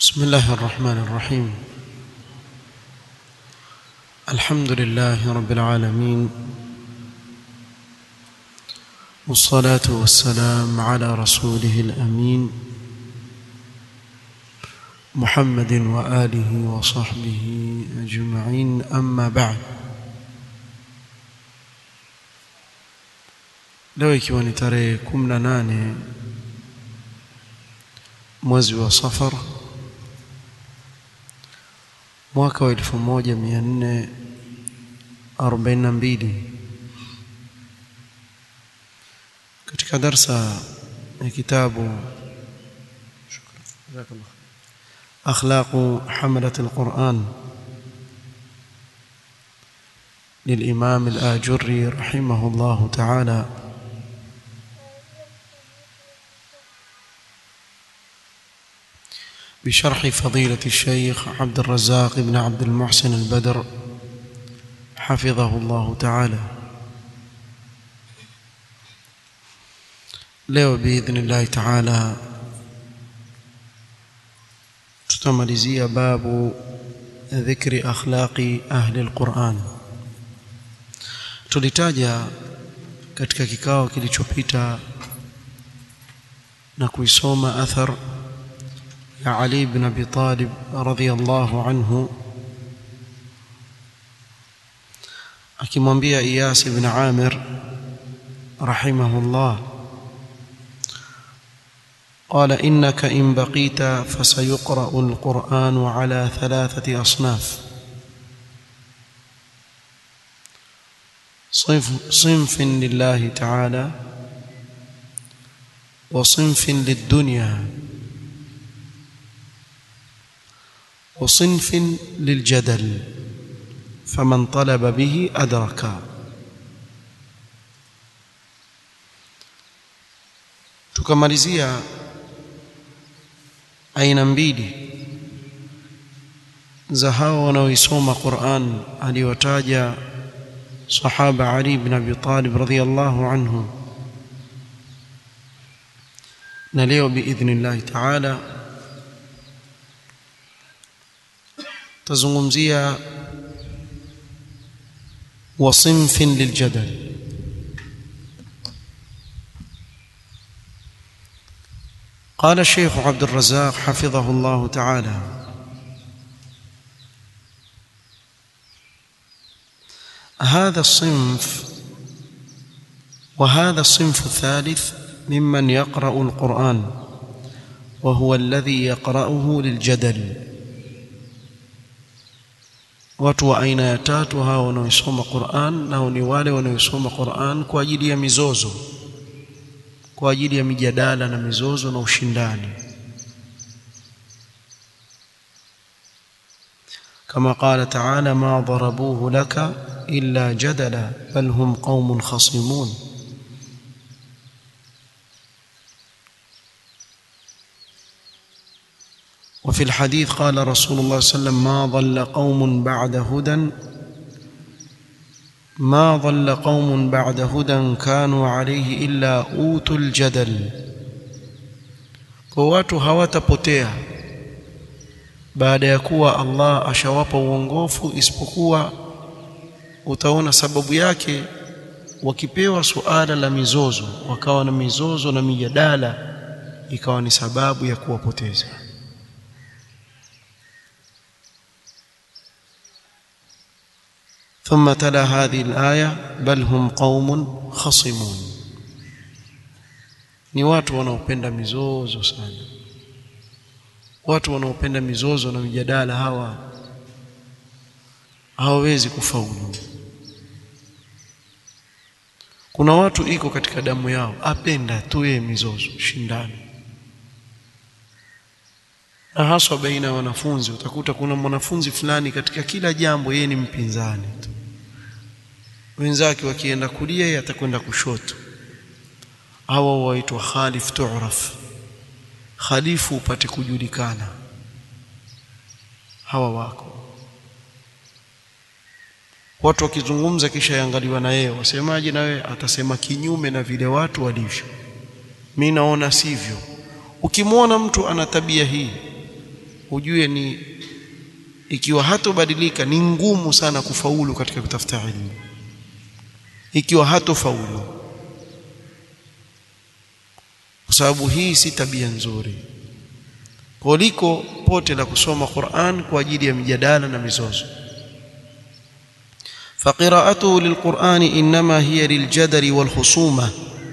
بسم الله الرحمن الرحيم الحمد لله رب العالمين والصلاة والسلام على رسوله الأمين محمد وآله وصحبه أجمعين أما بعد leo ikiwa ni tarehe 18 mwezi wa Safar mwaka wa 1442 katika darsa ya kitabu أخلاق حملة القرآن للإمام الآجري رحمه الله تعالى بشرح فضيلة الشيخ عبد الرزاق بن عبد المحسن البدر حفظه الله تعالى leo biidhnillahi taala tutamalizia babu dhikri akhlaqi ahli alquran tulitaja katika kikao kilichopita na kuisoma athar ya Ali ibn Abi Talib radhiyallahu anhu akimwambia Iyas ibn Amir rahimahullah قال إنك إن بقيت فسيقرأ القرآن على ثلاثة أصناف صنف, صنف لله تعالى وصنف للدنيا وصنف للجدل فمن طلب به أدرك tukamalizia aina mbili za hao wanaoisoma Qur'an aliyotaja sahaba Ali ibn Abi Talib radhiyallahu anhu na leo biidhnillah ta'ala tazungumzia وصنف للجدل قال الشيخ عبد الرزاق حفظه الله تعالى هذا الصنف وهذا الصنف الثالث ممن يقرأ القرآن وهو الذي يقرأه للجدل watu wa aina ya tatu hao wanaoisoma Qur'an nao ni wale wanaoisoma Qur'an kwa ajili ya mizozo kwa ajili ya mijadala na mizozo na ushindani kama qala ta'ala ma darabuhu laka illa jadala bal hum qaumun khasimun وفي الحديث قال رسول الله صلى الله عليه وسلم ما ضل قوم بعد هدى ما ضل قوم بعد هدى كانوا عليه إلا أوتوا الجدل kwa watu hawatapotea baada ya kuwa Allah ashawapa uongofu isipokuwa utaona sababu yake wakipewa suala la mizozo wakawa na mizozo na mijadala ikawa ni sababu ya kuwapoteza ثم تلا هذه الآية بل هم قوم خصمون ni watu wanaopenda mizozo sana watu wanaopenda mizozo na mijadala hawa hawawezi kufaulu kuna watu iko katika damu yao apenda tu yeye mizozo shindani na haswa baina ya wanafunzi utakuta kuna mwanafunzi fulani katika kila jambo yeye ni mpinzani tu wenzake wakienda kulia yeye atakwenda kushoto hawa waitwa khalif tu'raf khalifu upate kujulikana hawa wako watu wakizungumza kisha yangaliwa na yeye wasemaje na wewe atasema kinyume na vile watu walivyo mimi naona sivyo ukimwona mtu ana tabia hii ujue ni ikiwa hatobadilika ni ngumu sana kufaulu katika kutafuta ilmu ikiwa hatofaulu kwa sababu hii si tabia nzuri kuliko pote la kusoma Qur'an kwa ajili ya mijadala na mizozo فقراءته للقرآن إنما هي للجدل والخصومة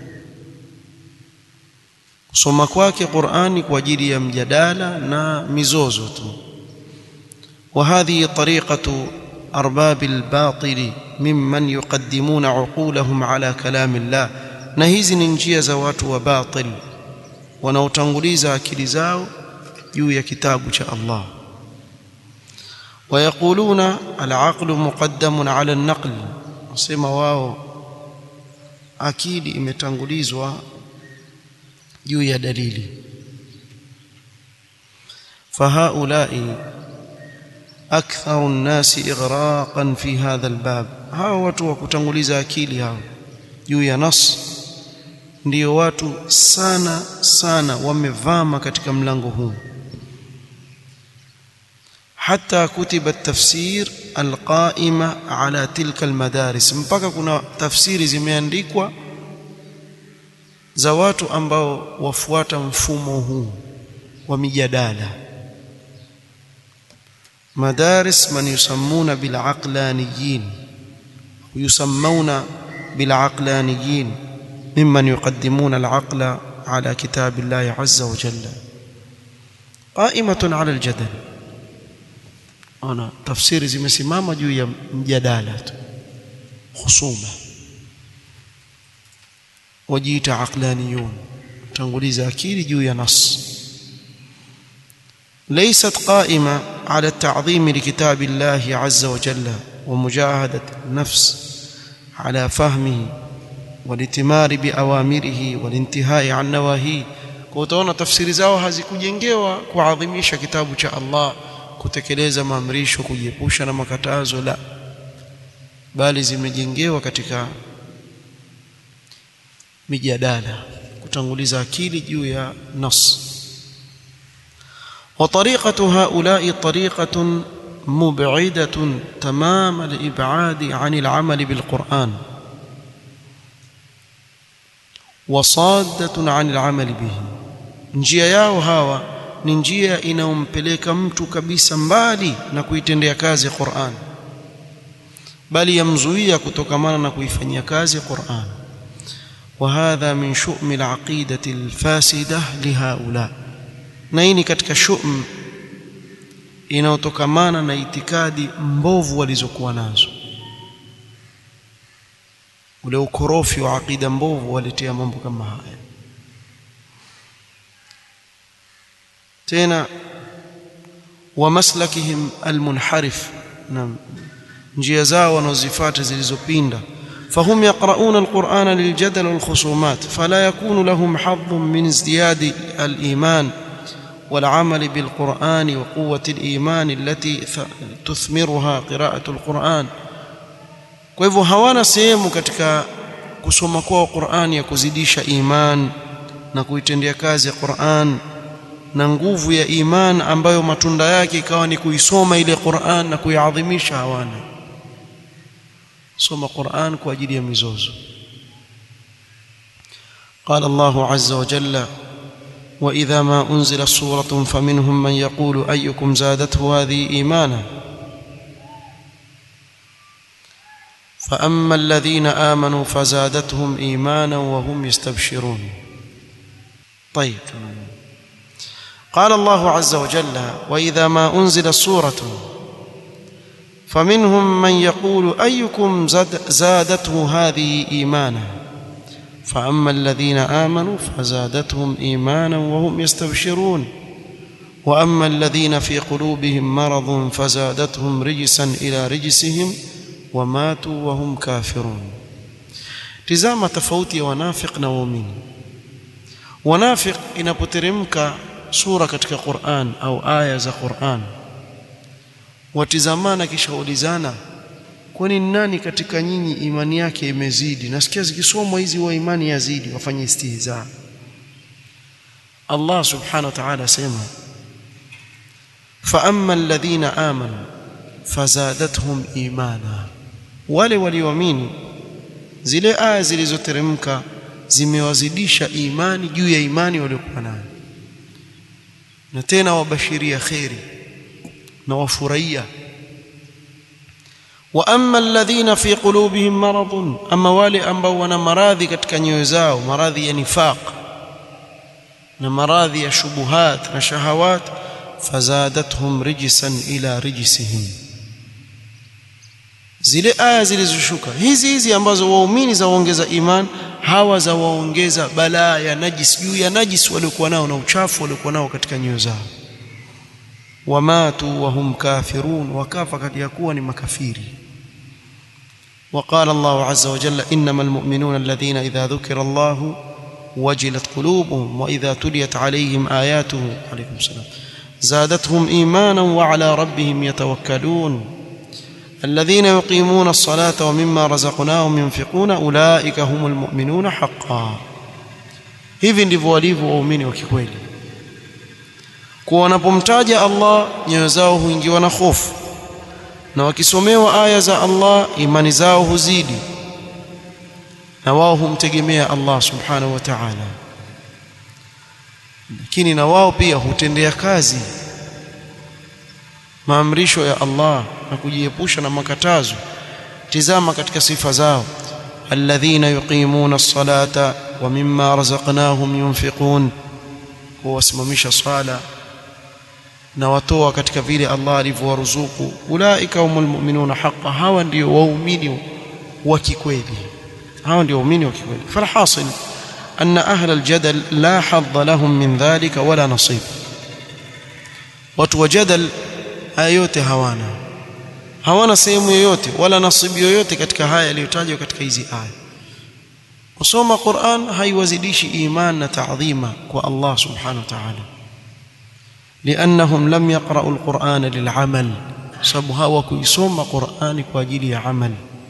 kusoma kwake Qur'ani kwa ajili ya mjadala na mizozo tu وهذه طريقة أرباب الباطل ممن يقدمون عقولهم على كلام الله na hizi ni njia za watu wa batil wanaotanguliza akili zao juu ya kitabu cha Allah ويقولون العقل مقدم على النقل wasema wao akili imetangulizwa juu ya dalili فهؤلاء أكثر الناس إغراقا في هذا الباب hao watu wa kutanguliza akili hao juu ya nas ndio watu sana sana wamevama katika mlango huu حتى كتب التفسير القائمة على تلك المدارس mpaka kuna tafsiri zimeandikwa za watu ambao wafuata mfumo huu wa mijadala مدارس من يسمون بالعقلانيين ويسمون بالعقلانيين ممن يقدمون العقل على كتاب الله عز وجل قائمة على الجدل أنا تفسير zimesimama juu ya mjadala tu khusuma wajiita aqlaniyun tanguliza akili juu ya nas ليست قائمة على التعظيم لكتاب الله عز وجل ومجاهدة النفس على فهمه والاتمار بأوامره والانتهاء عن نواهيه kutoona tafsiri zao hazikujengewa kuadhimisha kitabu cha Allah kutekeleza maamrisho kujiepusha na makatazo la bali zimejengewa katika mijadala kutanguliza akili juu ya nas وطريقة هؤلاء طريقة مبعدة تمام الإبعاد عن العمل بالقرآن وصادة عن العمل به njia yao hawa ni njia inayompeleka mtu kabisa mbali na kuitendea kazi Qur'an bali yamzuia kutokamana na kuifanyia kazi Qur'an وهذا من شؤم العقيدة الفاسدة لهؤلاء na hii ni katika shum inayotokamana na itikadi mbovu walizokuwa nazo ule ukorofi wa aqida mbovu waletea mambo kama haya tena wa maslakihim almunharif na njia zao wanazozifuata zilizopinda فهم يقرؤون القرآن للجدل والخصومات فلا يكون لهم حظ من ازدياد الإيمان والعمل بالقرآن وقوة الإيمان التي تثمرها قراءة القرآن kwa hivyo hawana sehemu katika kusoma kwao Qur'an ya kuzidisha iman na kuitendea kazi ya Qur'an na nguvu ya iman ambayo matunda yake ikawa ni kuisoma ile Qur'an na kuiadhimisha hawana soma Qur'an kwa ajili ya mizozo قال الله عز وجل واذا ما انزلت سوره فمنهم من يقول ايكم زادته هذه ايمانا فاما الذين امنوا فزادتهم ايمانا وهم يستبشرون طيب قال الله عز وجل واذا ما انزلت سوره فمنهم من يقول ايكم زادته هذه ايمانا فاما الذين امنوا فزادتهم ايمانا وهم يستبشرون واما الذين في قلوبهم مرض فزادتهم رجسا الى رجسهم وماتوا وهم كافرون tizama tofauti ya wanafiq na waumini wanafiq inapoteremka sura katika Qur'an au aya za Qur'an watizamana kisha ulizana kwani nani katika nyinyi imani yake imezidi nasikia zikisomwa hizi wa imani yazidi wafanye istihza Allah subhanahu wa ta'ala sema فأما الذين آمنوا فزادتهم إيمانا wale walioamini zile aya zilizoteremka zimewazidisha imani juu ya imani waliokuwa nayo na tena wabashiria kheri na wafurahia wa amma alladhina fi qulubihim maradun ama wale ambao wana maradhi katika nyoyo zao maradhi ya nifaq na maradhi ya shubuhat na shahawat fazadathum rijsan ila rijsihim zile aya zilizoshuka hizi hizi ambazo waumini za waongeza iman hawa za waongeza balaa ya najis juu ya najis waliokuwa nao na uchafu waliokuwa nao katika nyoyo zao wamatu wahum kafirun wakafa kati ya kuwa ni makafiri وقال الله عز وجل انما المؤمنون الذين اذا ذكر الله وجلت قلوبهم واذا تليت عليهم اياته عليكم السلام زادتهم ايمانا وعلى ربهم يتوكلون الذين يقيمون الصلاه ومما رزقناهم ينفقون اولئك هم المؤمنون حقا hivi ndivyo walivyo waumini wa kikweli kwa wanapomtaja Allah nyoyo zao huingiwa na hofu na wakisomewa aya za Allah imani zao huzidi na wao humtegemea Allah subhanahu wa ta'ala lakini na wao pia hutendea kazi maamrisho ya Allah na kujiepusha na makatazo tizama katika sifa zao alladhina yuqimuna as-salata wa mimma razaqnahum yunfiqun huwasimamisha swala na watoa katika vile Allah alivyowaruzuku ulaika humul mu'minuna haqqan hawa ndio waumini wa kikweli hawa ndio waumini wa kikweli falhasil anna ahla aljadal la hadha lahum min dhalika wala nasib watu wa jadal haya yote hawana hawana sehemu yoyote wala nasibu yoyote katika haya yaliyotajwa katika hizi aya kusoma Qur'an haiwazidishi iman na taadhima kwa Allah subhanahu wa ta'ala لانهم لم يقرأوا القرآن للعمل sababu hawakuisoma Qur'ani kwa ajili ya amal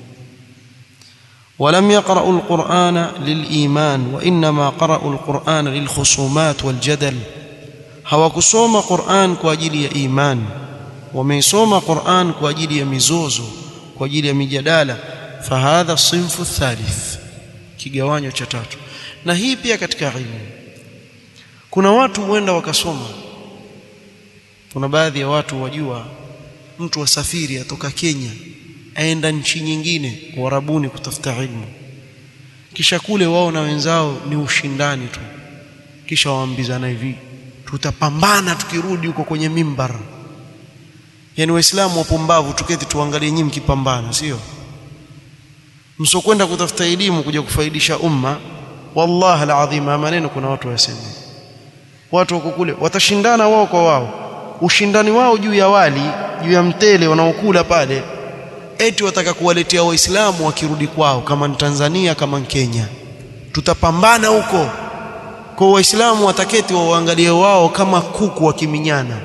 ولم يقرأوا القرآن للإيمان وإنما قرأوا القرآن للخصومات والجدل hawakusoma Qur'an kwa ajili ya iman wameisoma Qur'an kwa ajili ya mizozo kwa ajili ya mijadala fahadha sinfu thalith kigawanyo cha tatu na hii pia katika ilmu kuna watu huenda wakasoma kuna baadhi ya watu wajua mtu wasafiri atoka Kenya aenda nchi nyingine Uarabuni kutafuta ilmu kisha kule wao na wenzao ni ushindani tu kisha waambizana hivi tutapambana tukirudi huko kwenye mimbar yani waislamu wapumbavu tuketi tuangalie nyinyi mkipambana sio msokwenda kutafuta elimu kuja kufaidisha umma wallahi alazim maneno kuna watu wasema watu wako kule watashindana wao kwa wao ushindani wao juu ya wali juu ya mtele wanaokula pale eti wataka kuwaletea waislamu wakirudi kwao kama ni Tanzania kama ni Kenya tutapambana huko kwa waislamu wataketi waangalie wao kama kuku wakiminyana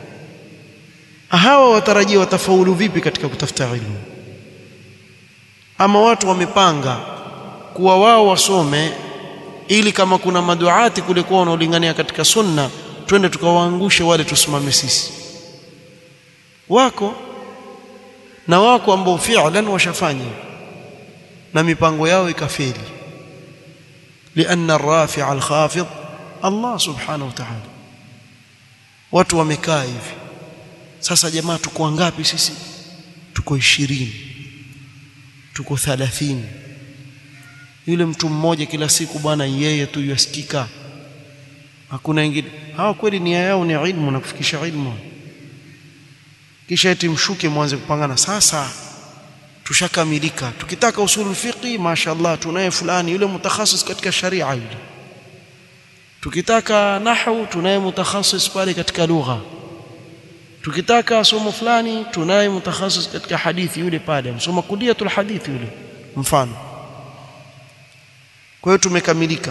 hawa watarajia watafaulu vipi katika kutafuta ilmu ama watu wamepanga kuwa wao wasome ili kama kuna maduati kule kwa wanaolingania katika sunna twende tukawaangushe wale tusimame sisi wako na wako ambao fi'lan washafanya na mipango yao ikafeli لأن الرافع الخافض الله سبحانه وتعالى watu wamekaa hivi sasa jamaa tuko ngapi sisi tuko 20 tuko 30 yule mtu mmoja kila siku bwana yeye tu yasikika hakuna wengine hawa kweli nia yao ni ilmu na kufikisha ilmu kisha eti mshuke mwanze kupangana sasa tushakamilika tukitaka usulu fiqi mashaallah tunaye fulani yule mutakhasis katika sharia yule tukitaka nahwu tunaye mutakhasis pale katika lugha tukitaka somo fulani tunaye mutakhasis katika hadithi yule pale msoma kuliatul hadithi yule mfano kwa hiyo tumekamilika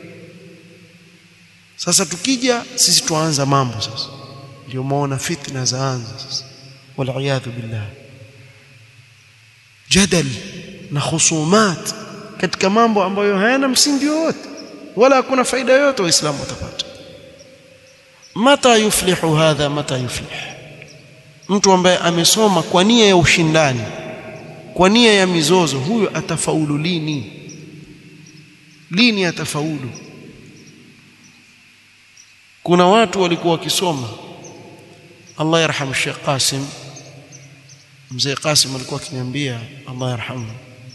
sasa tukija sisi tuanza mambo sasa ndio maona fitna zaanza sasa wal billah jadal na khusumat katika mambo ambayo hayana msingi wowote wala hakuna faida yoyote waislamu watapata mata yuflihu hadha mata yuflih mtu ambaye amesoma kwa nia ya ushindani kwa nia ya mizozo huyo atafaulu lini lini atafaulu kuna watu walikuwa wakisoma Allah yarhamu Sheikh Qasim mzee Qasim alikuwa akiniambia Allah yarhamu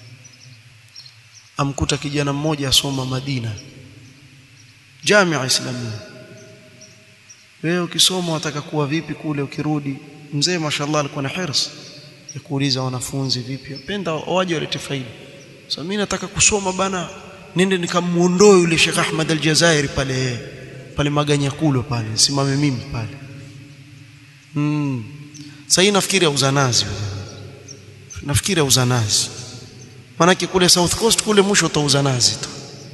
amkuta kijana mmoja asoma Madina Jamia Islamia wewe ukisoma wataka kuwa vipi kule ukirudi mzee mashallah alikuwa na hirs ya kuuliza wanafunzi vipi penda waje walete faida sasa so, mimi nataka kusoma bana nende nikamuondoe yule Sheikh Ahmad Al-Jazairi pale pale Maganyakulo pale simame mimi pale mm. sasa hii nafikiri ya uzanazi nafikiri ya uzanazi manake kule South Coast kule mwisho utauza nazi tu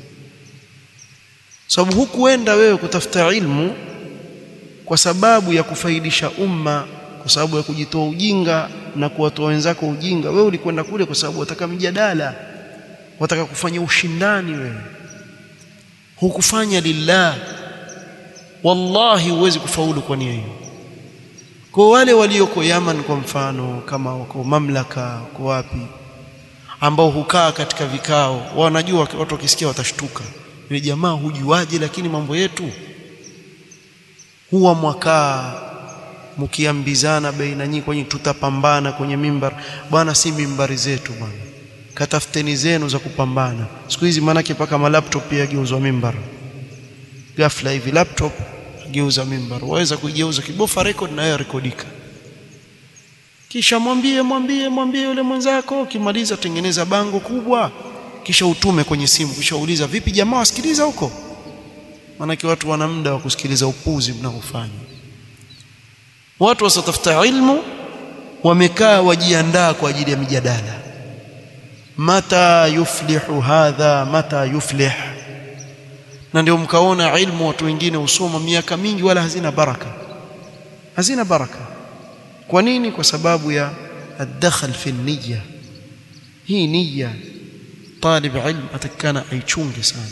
sababu hukuenda wewe kutafuta ilmu kwa sababu ya kufaidisha umma kwa sababu ya kujitoa ujinga na kuwatoa wenzako ujinga wewe ulikwenda kule kwa sababu wataka mjadala wataka kufanya ushindani wewe hukufanya lillah wallahi huwezi kufaulu kwa nia hiyo kwa wale walioko Yaman kwa mfano kama wako mamlaka wako wapi ambao hukaa katika vikao wanajua watu wakisikia watashtuka ile jamaa hujuaje lakini mambo yetu huwa mwakaa mkiambizana baina nyinyi kwenye tutapambana kwenye mimbar bwana si mimbari zetu bwana katafuteni zenu za kupambana siku hizi maanake paka malaptop pia geuzwa mimbar ghafla hivi laptop geuza mimbar waweza kuigeuza kibofa record na yeye rekodika kisha mwambie mwambie mwambie yule mwenzako ukimaliza tengeneza bango kubwa kisha utume kwenye simu kisha uuliza vipi jamaa wasikiliza huko maanake watu wana muda wa kusikiliza upuzi mnaofanya watu wasatafuta ilmu wamekaa wajiandaa kwa ajili ya mijadala mata yuflihu hadha mata yuflih na ndio mkaona ilmu watu wengine usoma miaka mingi wala hazina baraka hazina baraka kwa nini kwa sababu ya الدخل في النية hii nia talib ilm atakana aichunge sana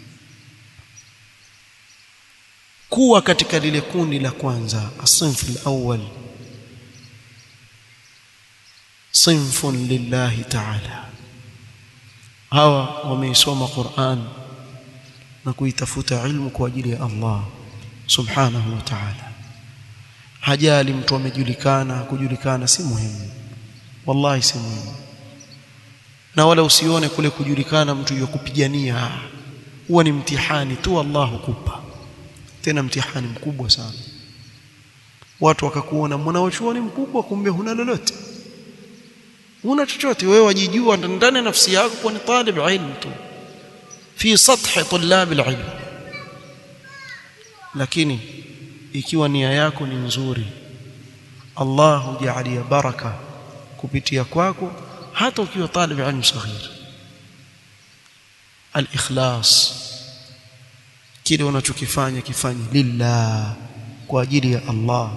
kuwa katika lile kundi la kwanza asinfu alawwal sinfun lillahi ta'ala hawa wameisoma Qur'an na kuitafuta ilmu kwa ajili ya Allah subhanahu wa ta'ala hajali mtu amejulikana kujulikana si muhimu wallahi si muhimu na wala usione kule kujulikana mtu yakupigania huwa ni mtihani tu Allah hukupa tena mtihani mkubwa sana watu wakakuona mwanachuoni mkubwa kumbe huna lolote huna chochote wewe wajijua ndani ya nafsi yako kuwa ni talib ilm tu fi sathi tulab alilm lakini ikiwa nia yako ni nzuri Allah hujalia baraka kupitia kwako hata ukiwa talib ilm saghir al-ikhlas kile unachokifanya kifanye lillah kwa ajili ya Allah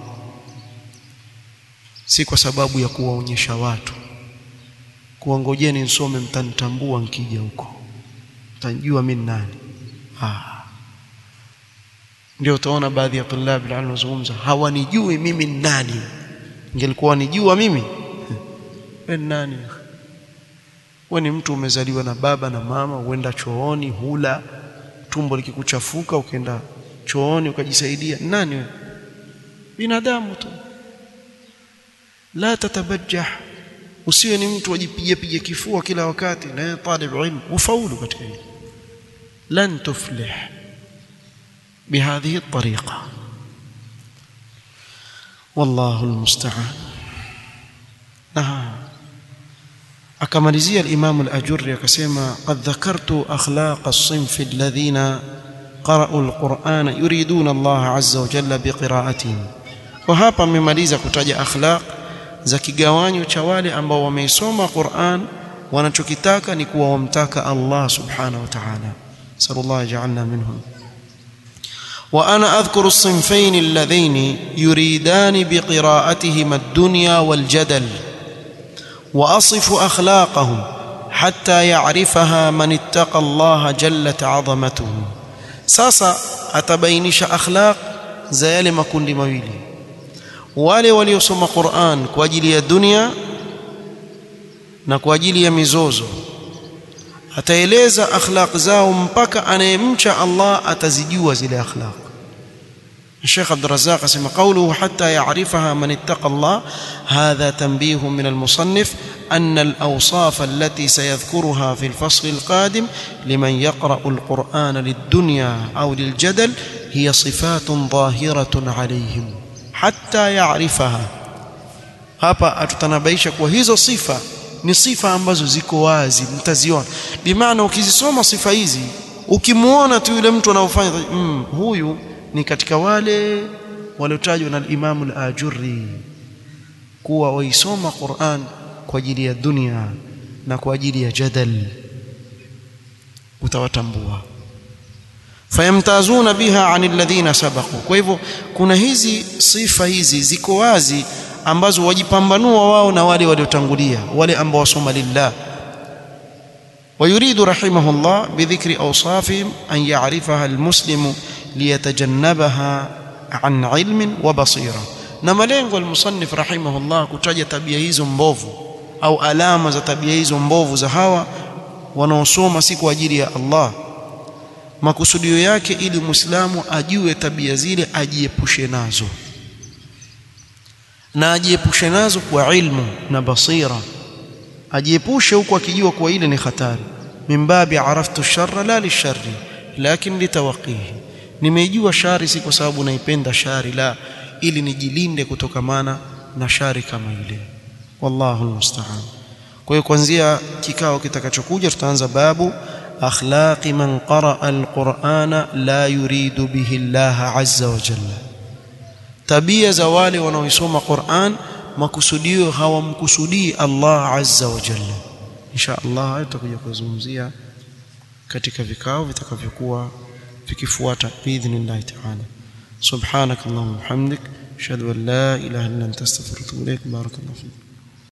si kwa sababu ya kuwaonyesha watu kuwangojeni nisome mtanitambua nkija huko mtanijua mimi nani ah ndio utaona baadhi ya tulab ilmu wanazungumza hawanijui mimi nani ingelikuwa wanijua mimi wewe nani wewe ni mtu umezaliwa na baba na mama uenda chooni hula tumbo likikuchafuka ukaenda chooni ukajisaidia nani wewe binadamu tu la tatabajjah usiwe ni mtu ajipige pige kifua kila wakati na talib ilmu ufaulu katika hili lan tuflih بهذه الطريقة والله المستعان نعم akamalizia al-Imam al-Ajurri akasema qad dhakartu akhlaq as-sinf alladhina qara'u al-Qur'ana yuriduna Allah 'azza wa jalla biqira'atihim kwa hapa amemaliza kutaja akhlaq za kigawanyo cha wale ambao wameisoma Qur'an wanachokitaka ni kuwa wamtaka Allah subhanahu wa ta'ala sallallahu ja'alna minhum وأنا أذكر الصنفين اللذين يريدان بقراءتهما الدنيا والجدل وأصف أخلاقهم حتى يعرفها من اتقى الله جلت عظمته ساسا أتبينش أخلاق زيال ما كن مويلي wale waliosoma Qur'an kwa ajili ya dunia na kwa ajili ya mizozo ataeleza akhlaq zao mpaka anayemcha Allah atazijua zile akhlaq الشيخ عبد الرزاق اسم قوله حتى يعرفها من اتقى الله هذا تنبيه من المصنف أن الأوصاف التي سيذكرها في الفصل القادم لمن يقرأ القرآن للدنيا أو للجدل هي صفات ظاهرة عليهم حتى يعرفها hapa atutanabaisha kuwa hizo sifa ni sifa ambazo ziko wazi mtaziona bimaana ukizisoma sifa hizi ukimuona tu yule mtu anaofanya mm, huyu ni katika wale waliotajwa na Imam al-Ajurri kuwa waisoma Qur'an kwa ajili ya dunia na kwa ajili ya jadal utawatambua fayamtazuna biha anil ladhina sabaqu kwa hivyo kuna hizi sifa hizi ziko wazi ambazo wajipambanua wao na wale waliotangulia wale ambao wasoma lillah ويريد رحمه الله بذكر أوصافهم أن يعرفها المسلم liyatajannabaha an ilmin wa basira na malengo almusannif rahimahullah kutaja tabia hizo mbovu au alama za tabia hizo mbovu za hawa wanaosoma si kwa ajili ya Allah makusudio yake ili muislamu ajue tabia zile ajiepushe nazo na ajiepushe nazo kwa ilmu na basira ajiepushe huku akijua kuwa ile ni hatari mimbabi araftu sharra la lisharri lakin litawaqihi nimeijua shari si kwa sababu naipenda shari la ili nijilinde kutokamana na shari kama ile wallahu almusta'an kwa hiyo kuanzia kikao kitakachokuja tutaanza babu akhlaqi man qaraa alqur'ana la yuridu bihi Allah azza wa jalla tabia za wale wanaoisoma Qur'an makusudio hawamkusudii Allah azza wa jalla insha Allah tutakuja kuzungumzia katika vikao vitakavyokuwa vikifuata biidhnillahi taala subhanak allahumma hamdik ashhadu an la ilaha illa anta astaghfiruka wa atubu ilaik barakallahu fik